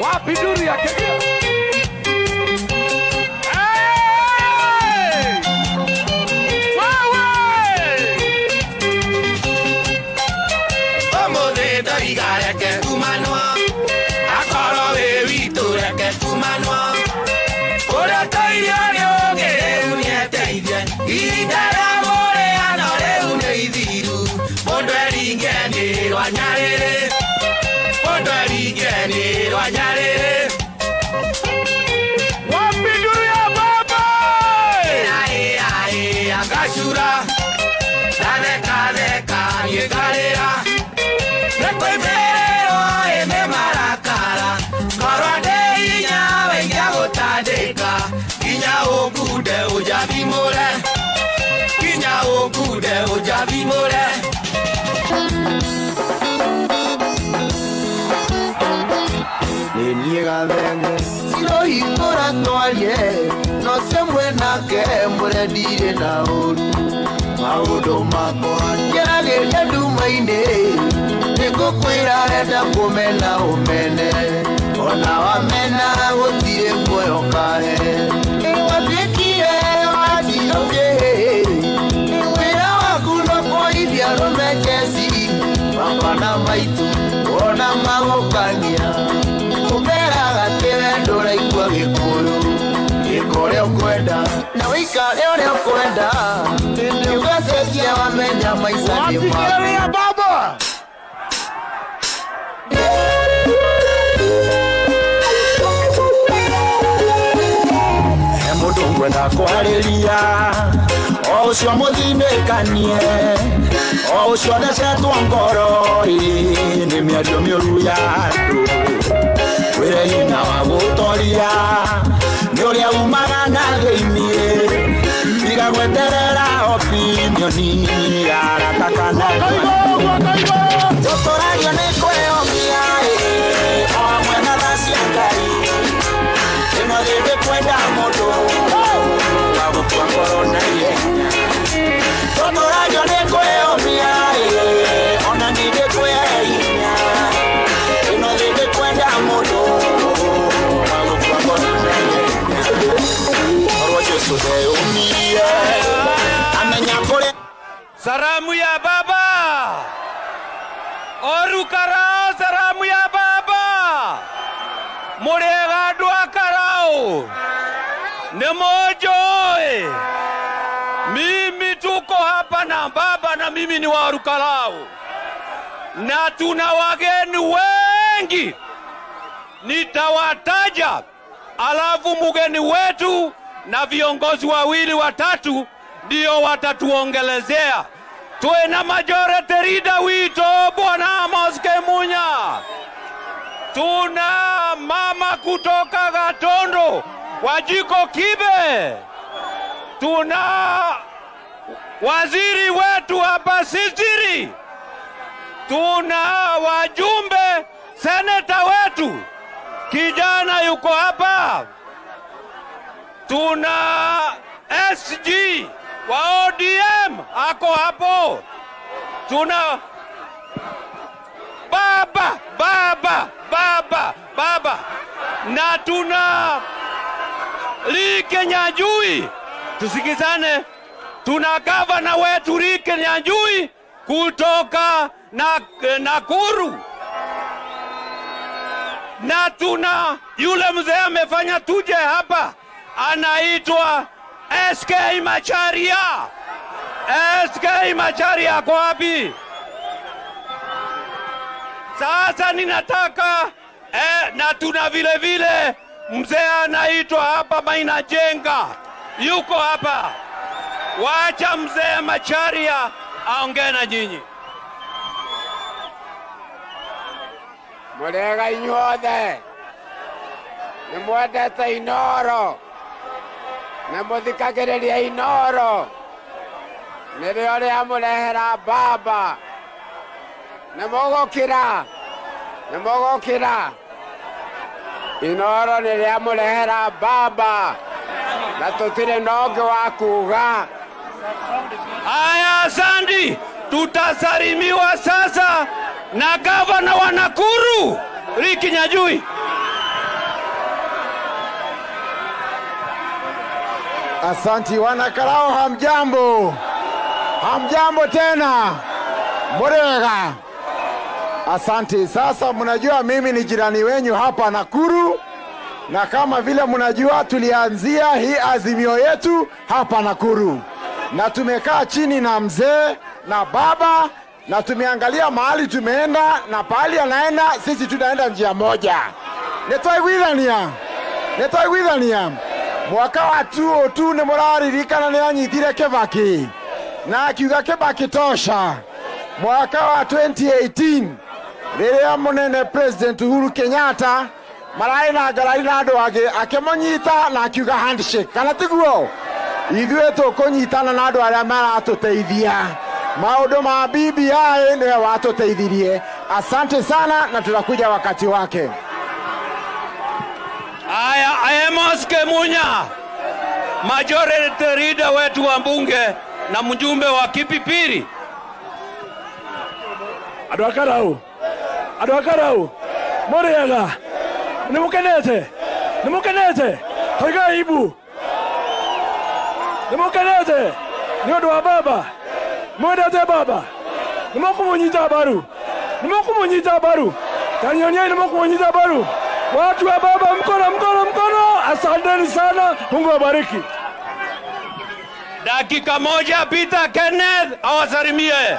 Wapi duru ya Kenya? Hey! Ũmũthĩ ndoiga reke kumanwo akorwo wĩ witũ reke kumanwo ũrĩa tũirio nĩ ũngĩ rĩu nĩeteithie ihinda rĩa mũrĩano rĩu nĩ ithiru mũndũ eringenĩrwo nyarĩrĩ mũndũ eringenĩrwo nyarĩrĩ Wapi duru ya baba? agacura ndathekatheka gĩkarĩra nĩkũimĩrĩrwo ĩnĩ marakara korwo ndĩ hinya wĩigia gũtandĩka nginya ũkunde ũnjathimũre nginya ũkunde ũnjathimũre nĩniĩ gathenge cirohingũra twarie no cemwe nake mũrendirĩ na ũru maũndũ makwa ngeragĩria nduma-inĩ nĩngũkwĩra renda kũmena ũmene ona wamena gũtirĩ muoyo kahe watuĩkire watiũkĩ wĩra waku no kũithia rũmejeci baba na maitũ ona magũkania ũmeraga atĩ we ndũraigua gĩkũyũ gĩka ũrĩa ũkwenda na wĩikare ũrĩa ũkwenda ũgacenjia wamenya maica nĩ Wapi maku duru ya baba? he mũndũ ngwenda kwarĩria o ũcio mũthinĩkanie o ũcio thecetwo ngoro ĩ nĩ mĩario mĩũru ya andũ wĩre hinya wa gũtoria nĩ ũrĩa umaga na thĩiniĩ tiga gweterera opinioni ya ratakana tũtũragio nĩ kwĩyomia ĩ o hamwe na tha cia ngai ĩno rĩndĩ kwenda mũndũ wa gũtua ngoro na ihenya tũtũragio nĩ kwĩyomia ĩ ona ningĩ kwĩhinya ĩno rĩndĩ kwenda mũndũ wa gũtua ngoro na ihenya korwo Jesũ ndeyũmie amenya kũrĩa Salamu ya baba. Orukarao salamu ya baba. Murega andũ a Karao. Nĩ mũnjũĩ. Mimi tuko hapa na baba na mimi ni wa Orukarao. Na tuna wageni wengi. Nitawataja. Alafu mgeni wetu na viongozi wawili watatu ndio watatuongelezea. Tuwe na majority leader wito Bwana Amos Kemunya. Tuna mama kutoka Gatondo Wajiko Kibe. Tuna waziri wetu hapa Sisiri. Tuna wajumbe seneta wetu kijana yuko hapa. Tuna SG wa ODM ako hapo. Tuna baba baba baba baba na tuna Like Nyajui, tusikizane. Tuna gavana wetu Like Nyajui kutoka na Nakuru na tuna yule mzee amefanya tuje hapa, anaitwa SK Macharia. SK Macharia ako wapi? Sasa ninataka eh, na tuna vile vile mzee anaitwa hapa Maina Jenga, yuko hapa. Wacha mzee Macharia aongee na nyinyi. mũrĩega inyuothe nĩ mwendete inoro nĩ mũthikagĩrĩria inoro nĩrĩo rĩamũrehera mbamba nĩ mũgũkĩra nĩ mũgũkĩra inoro nĩ rĩamũrehera mbamba na tũtirĩ na ũngĩ wa kuuga Aya, Sandi, tutasalimiwa sasa na gavana wa Nakuru Ricky Nyajui. Asanti wanakarao, hamjambo? Hamjambo tena, murega. Asante. Sasa mnajua mimi ni jirani wenyu hapa Nakuru, na kama vile mnajua tulianzia hii azimio yetu hapa Nakuru, na tumekaa chini na mzee na baba na tumeangalia mahali tumeenda na pahali anaenda, sisi tunaenda njia moja. nitwaiguithania nitwaiguithania mwaka wa 202 nä må raririkana nä anyitire kibaki na akiuga kibaki tosha mwaka wa 2018 rĩrĩa mũnene president uhuru kenyatta mararĩ na ngarari na andũ angĩ akĩmũnyita na akiuga handshake kana tiguo ithuĩ tũkũnyitana na andũ arĩa maratũteithia maũndũ ma BBI nĩwe watũteithirie asante sana na tutakuja wakati wake Aya, Amos Kemunya, majority leader wetu wa mbunge na mjumbe wa Kipipiri. andå a karau andå a karau må rä ega nä må kenete nä må kenete toiga ibu nä må kenete nä å ndå wa baba mwendete baba nä må kå må nyita mbaru nä må kå må nyita mbaru tanyoniai nä må kå må nyita mbaru watu wa baba mkono mkono mkono asanteni sana mungu wabariki Dakika moja, Peter Kenneth awasalimie.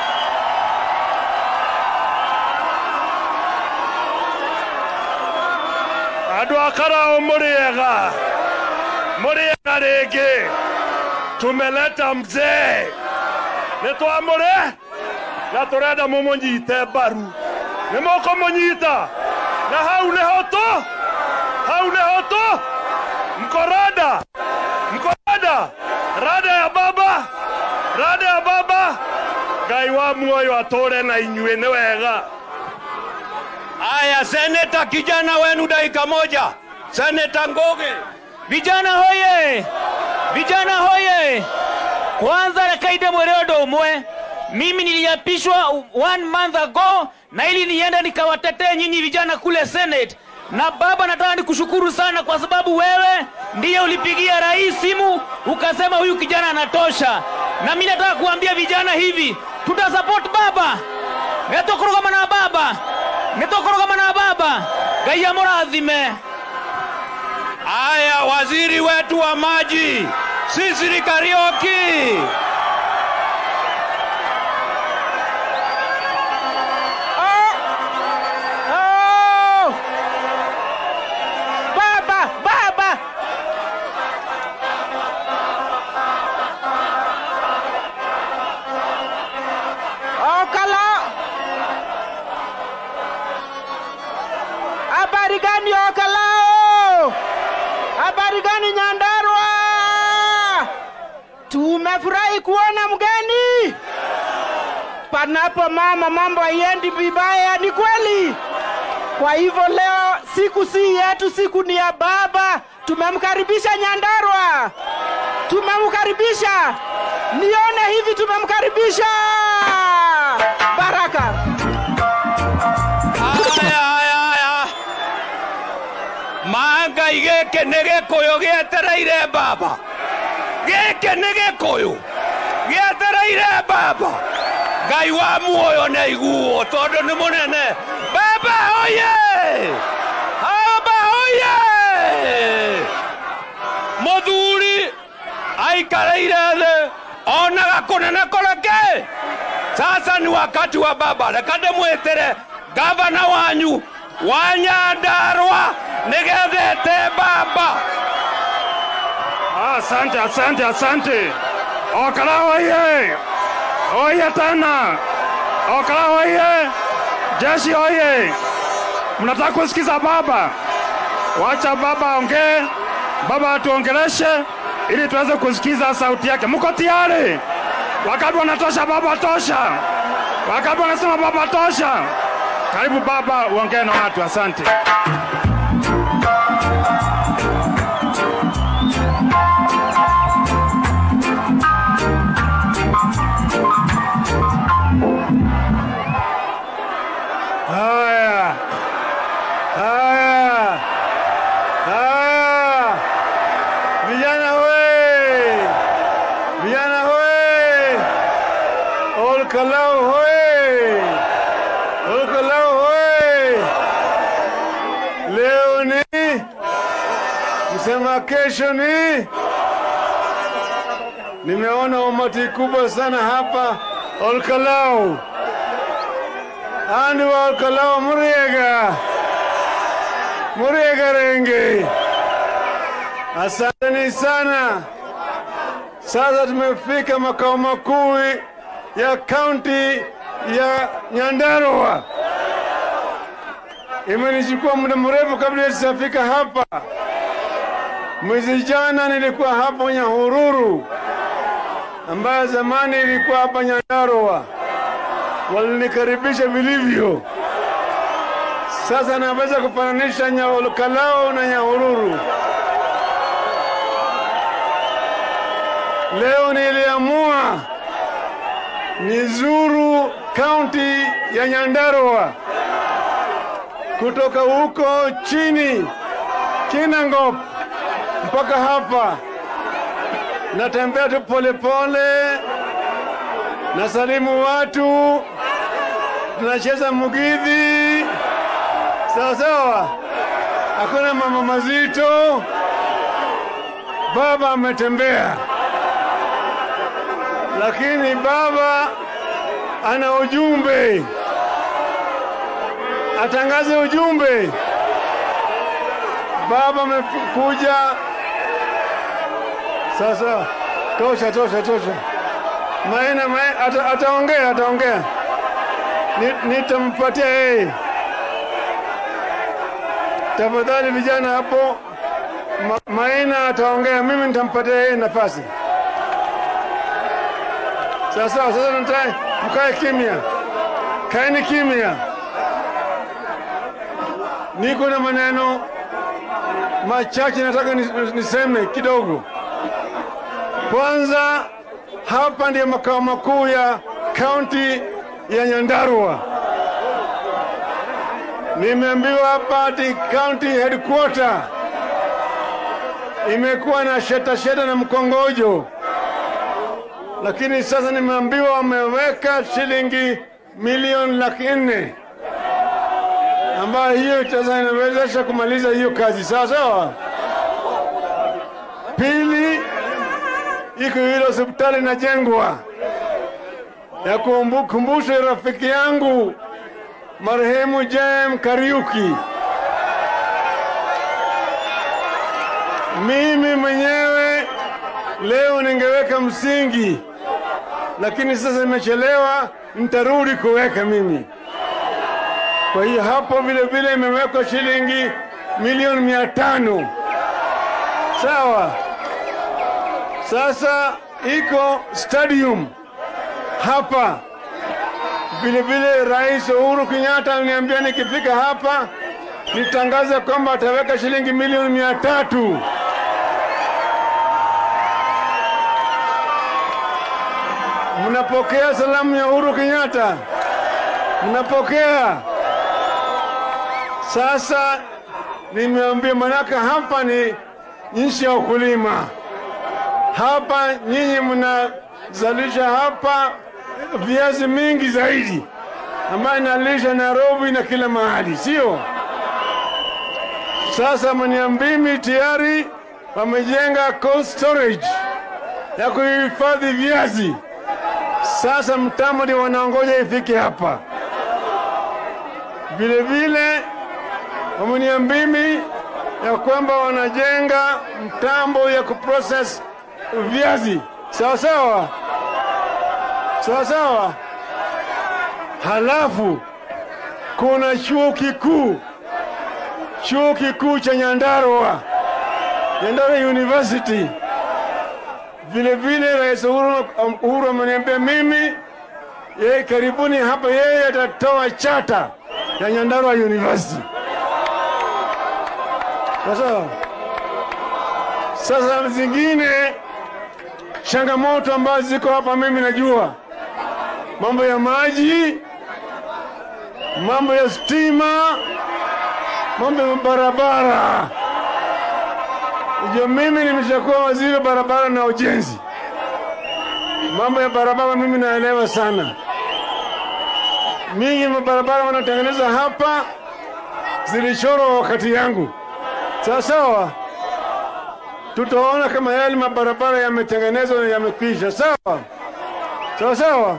andå a karao må rä ega må rä ega rä ngä tumeleta mzee nä twamå rä na tå renda må må nyite mbaru nä må kå må nyita na hau nä ho tå hau nä ho tå mkorada mkorada rada ya baba rada ya baba ngai wa muoyo atå re na inyuä nä wega Aya, seneta kijana wenu dakika moja, seneta Ngoge. Vijana hoye! Vijana hoye! Kwanza nakaida mweredo umwe, mimi niliapishwa one month ago, na ili niende nikawatetee nyinyi vijana kule Senate. Na baba, nataka nikushukuru sana kwa sababu wewe ndiye ulipigia rais simu ukasema huyu kijana anatosha, na mimi nataka kuambia vijana hivi, tutasupport baba netokorogama na baba netokorogama na baba ngai amurathime Aya, waziri wetu wa maji Sisiri Kariuki. Oh! Baba, baba. Okala. Habari gani Okala? Habari gani Nyandarua? Tumefurahi kuona mgeni. Panapo mama mambo haiendi vibaya, ni kweli. Kwa hivyo leo siku si yetu, siku ni ya baba. Tumemkaribisha Nyandarua, tumemkaribisha. Nione hivi, tumemkaribisha. Baraka. Aya, aya, aya. Mangai gĩkĩ nĩ gĩkũyũ gĩetereire baba gĩkĩ nĩ gĩkũyũ gĩetereire baba ngai wa muoyo nĩ aiguo tondũ nĩ mũnene baba oye baba oye mũthuri aikareire thĩ onaga kũnene kũreke sasa ni wakati wa baba reka ndĩmwĩtĩre gavana wanyu wa nyandarwa nĩgethete baba Asante, asante, asante. Okala oye! Oye tena! Okala oye! Jeshi oye! Mnataka kusikiza baba? Wacha baba aongee, baba atuongeleshe ili tuweze kusikiza sauti yake. Mko tayari? Wakati wanatosha, baba tosha. Wakati wanasema baba tosha. Karibu baba, uongee na watu. Asante. Haya, haya, haya, vijana we, Olkalau hoye! Olkalau hoye! Leo ni msema kesho ni nimeona umati kubwa sana hapa Olkalau. Andi wa Olkalau Muriega, Muriega Renge, asanteni sana. Sasa tumefika makao makuu ya kaunti ya Nyandarua. Imenichukua muda mrefu kabla sijafika hapa. Mwezi jana nilikuwa hapo Nyahururu, ambayo zamani ilikuwa hapa Nyandarua. Walinikaribisha vilivyo. Sasa naweza kufananisha Nyaolkalao na Nyahururu. Leo niliamua nizuru kaunti ya Nyandarua kutoka huko chini Kinangop mpaka hapa. Natembea tu polepole, nasalimu watu, tunacheza mugidhi sawa sawa, hakuna mambo mazito. Baba ametembea, lakini baba ana ujumbe, atangaze ujumbe. Baba amekuja sasa. Tosha, tosha, tosha. Maina, maina ata, ataongea, ataongea. Ni- Nitampatia yeye. Tafadhali vijana hapo, Ma, Maina ataongea, mimi nitampatia yeye nafasi. Sasa sasa nataka mkae kimya, kaeni kimya. Niko na maneno machache nataka nis- niseme kidogo. Kwanza, hapa ndiyo makao makuu ya kaunti ya Nyandarua. Nimeambiwa hapa ati county headquarter imekuwa na sheta sheta na mkongojo, lakini sasa nimeambiwa wameweka shilingi milioni laki nne ambayo hiyo sasa inawezesha kumaliza hiyo kazi sawa sawa. Pili, iko ile hospitali inajengwa ya kukumbusha rafiki yangu marehemu Jem Kariuki. Mimi mwenyewe leo ningeweka msingi, lakini sasa imechelewa, nitarudi kuweka mimi. Kwa hiyo hapo vile vile imewekwa shilingi milioni mia tano. Sawa. Sasa iko stadium hapa vile vile. Rais Uhuru Kenyatta aliniambia nikifika hapa nitangaze kwamba ataweka shilingi milioni mia tatu. Mnapokea salamu ya Uhuru Kenyatta? Mnapokea? Sasa nimeambia, manaka hapa ni nchi ya ukulima. Hapa nyinyi mnazalisha hapa viazi mingi zaidi ambayo inalisha Nairobi na kila mahali, sio? Sasa Manyambimi tayari wamejenga cold storage ya kuhifadhi viazi. Sasa mtambo ndio wanaongoja ifike hapa. Vile vile wameniambimi ya kwamba wanajenga mtambo ya kuprocess viazi sawa sawa sawa sawa. Halafu kuna chuo kikuu, chuo kikuu cha Nyandarua, Nyandarua University. Vile vile Rais Uhuru Uhuru ameniambia mimi yeye karibuni hapa, yeye atatoa chata ya Nyandarua University. Sasa sasa zingine changamoto ambazo ziko hapa, mimi najua mambo ya maji, mambo ya stima, mambo ya barabara. Ndio mimi nimeshakuwa waziri wa barabara na ujenzi. Mambo ya barabara mimi naelewa sana, mingi mabarabara wanatengeneza hapa zilichorwa wakati yangu. Sawa sawa, tutaona kama yale mabarabara yametengenezwa na yamekwisha. Sawa sawa sawa.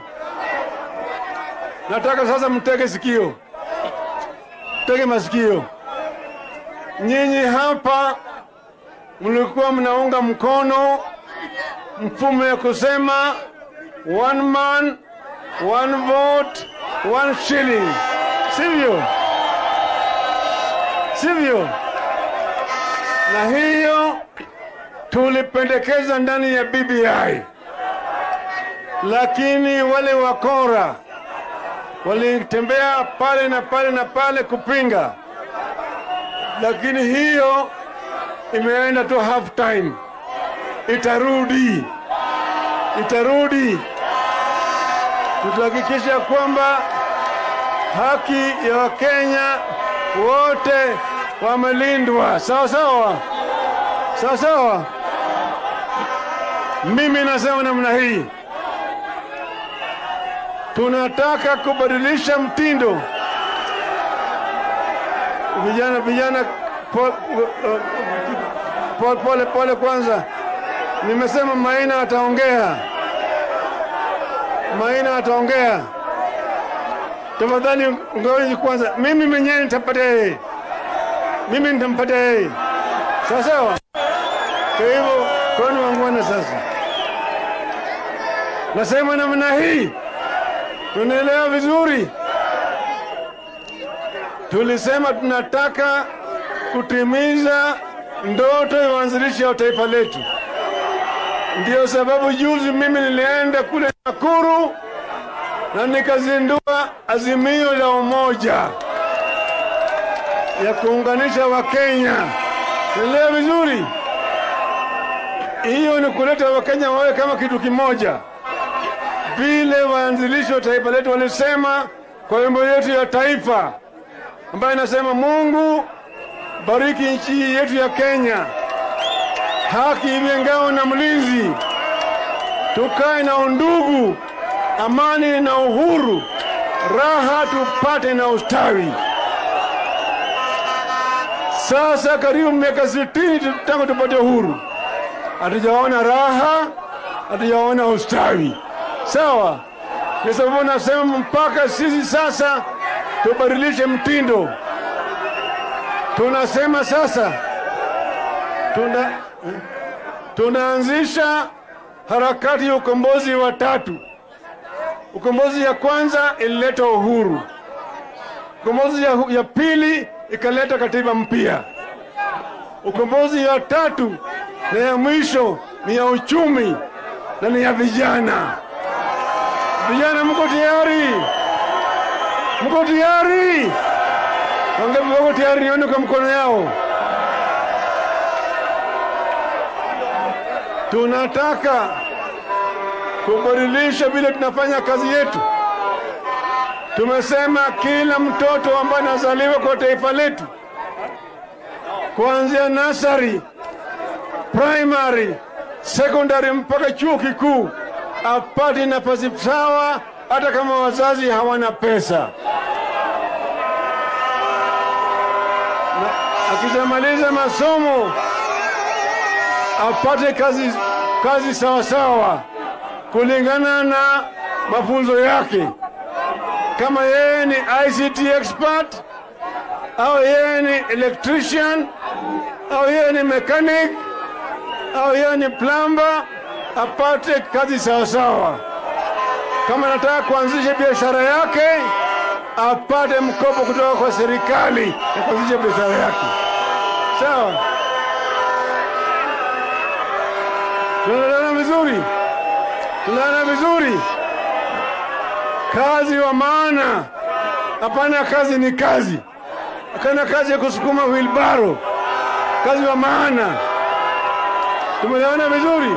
Nataka sasa mtege sikio, tege masikio. Nyinyi hapa mlikuwa mnaunga mkono mfumo ya kusema one man one vote one shilling, sivyo? Sivyo? Na hiyo tulipendekeza ndani ya BBI, lakini wale wakora walitembea pale na pale na pale kupinga, lakini hiyo imeenda tu half time, itarudi, itarudi. Tutahakikisha kwamba haki ya Wakenya wote wamelindwa sawa sawa sawa sawa. Mimi nasema namna hii, tunataka kubadilisha mtindo. Vijana vijana, pole pole, pole, pole kwanza. Nimesema Maina ataongea, Maina ataongea. Tafadhali ngoja kwanza, mimi mwenyewe nitapatia yeye, mimi nitampatia yeye, sawa sawa. Kwa hivyo kwani wangwana sasa, nasema namna hii, tunaelewa vizuri. Tulisema tunataka kutimiza ndoto ya uanzilishi wa taifa letu. Ndiyo sababu juzi mimi nilienda kule Nakuru na nikazindua azimio la umoja ya kuunganisha Wakenya. Naelewa vizuri, hiyo ni kuleta Wakenya wawe kama kitu kimoja, vile waanzilishi wa taifa letu walisema kwa wimbo yetu ya taifa ambayo inasema Mungu bariki nchi yetu ya Kenya, haki iwe ngao na mlinzi, tukae na undugu, amani na uhuru, raha tupate na ustawi. Sasa karibu miaka sitini tangu tupate uhuru, hatujaona raha, hatujaona ustawi. Sawa, kwa sababu nasema mpaka sisi sasa tubadilishe mtindo. Tunasema sasa tuna, tunaanzisha harakati ya ukombozi wa tatu. Ukombozi ya kwanza ilileta uhuru, ukombozi ya, ya pili ikaleta katiba mpya, ukombozi ya tatu na ya mwisho ni ya uchumi na ni ya vijana. Vijana, mko tayari? Mko tayari? Wangapi wako tayari? Nione kwa mkono yao. Tunataka kubadilisha vile tunafanya kazi yetu. Tumesema kila mtoto ambaye anazaliwa kwa taifa letu, kuanzia nasari, primary, secondary mpaka chuo kikuu, apate nafasi sawa, hata kama wazazi hawana pesa. Na akishamaliza masomo apate kazi, kazi sawa sawa kulingana na mafunzo yake. Kama yeye ni ICT expert au yeye ni electrician au yeye ni mechanic au yeye ni plumber, apate kazi sawa sawa. Kama anataka kuanzisha biashara yake, apate mkopo kutoka kwa serikali ya kuanzisha biashara yake. Sawa, tunaelewana vizuri? Tunaelewana vizuri? Kazi wa maana, hapana kazi ni kazi, hapana kazi ya kusukuma wilbaro. Kazi wa maana, tumeelewana vizuri?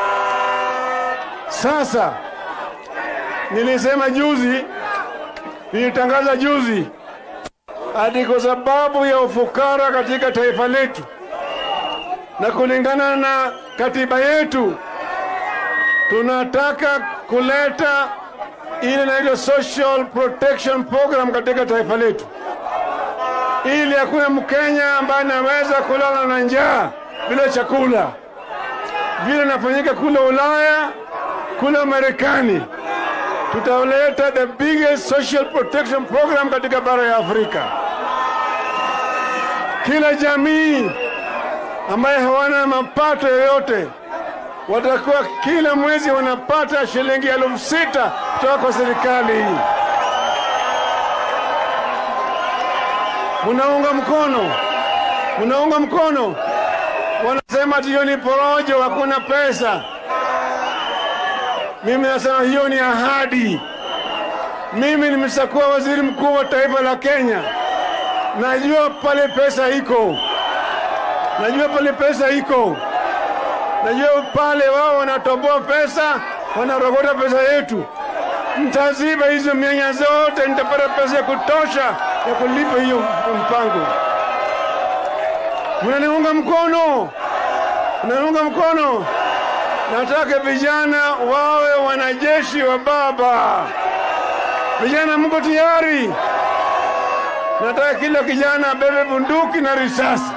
Sasa nilisema juzi, nilitangaza juzi, hadi kwa sababu ya ufukara katika taifa letu na kulingana na katiba yetu tunataka kuleta ile inaitwa Social Protection Program katika taifa letu, ili hakuna Mkenya ambaye anaweza kulala na njaa bila chakula, vile inafanyika kule Ulaya, kule Marekani. Tutaleta the biggest social protection program katika bara ya Afrika. Kila jamii ambaye hawana mapato yoyote watakuwa kila mwezi wanapata shilingi elfu sita kutoka kwa serikali hii. Munaunga mkono, munaunga mkono. Wanasema ati hiyo ni porojo, hakuna pesa. Mimi nasema hiyo ni ahadi. Mimi nimeshakuwa waziri mkuu wa taifa la Kenya, najua pale pesa iko, najua pale pesa iko najua pale wao wanatoboa pesa, wanarogota pesa yetu. Mtaziba hizo mianya zote, nitapata pesa ya kutosha ya kulipa hiyo mpango. Mnaniunga mkono? Mnaniunga mkono? Nataka vijana wawe wanajeshi wa baba. Vijana, mko tayari? Nataka kila kijana abebe bunduki na risasi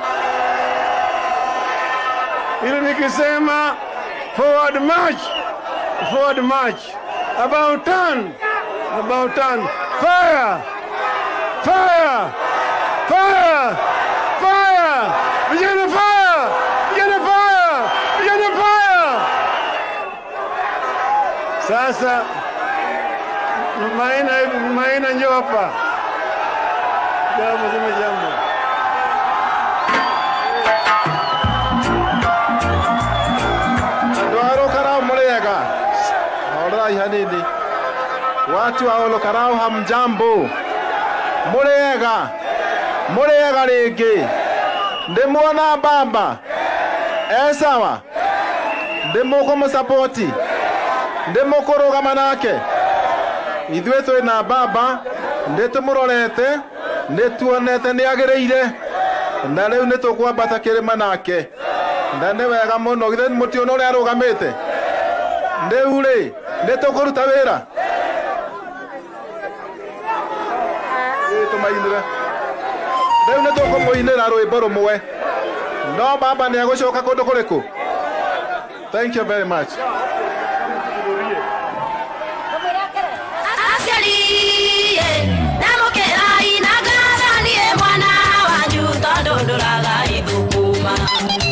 ili nikisema forward march, forward march, about turn, about turn, fire, fire, fire, fire, vijana fire, vijana fire, vijana fire. Sasa Maina, Maina njoo hapa, jambo sema jambo. andå a rå karau må rä ega horai hanini watu wa rå karau hamjambo må rä ega må rä ega rä ngä ndä muona baba e sawa ndä må kå må sapoti ndä må kå rå gama nake ithuä twä na baba ndä tå må rorete nä tuonete nä agä rä ire na rä u nä tå kwambata kä rä ma nake na nä wega må no githä må tiono å rä a arå gamä te rä u rä nä tå kå ruta wä ra tå mainä re rä u nä tå kå må inä ra rwä mbo rå mwe no baba nä agå coka kå ndå kå rä kå thank you very much aciariĩ ndamũkĩrai na ngathanie mwana wanyu tondũ ndũraga ithũkũma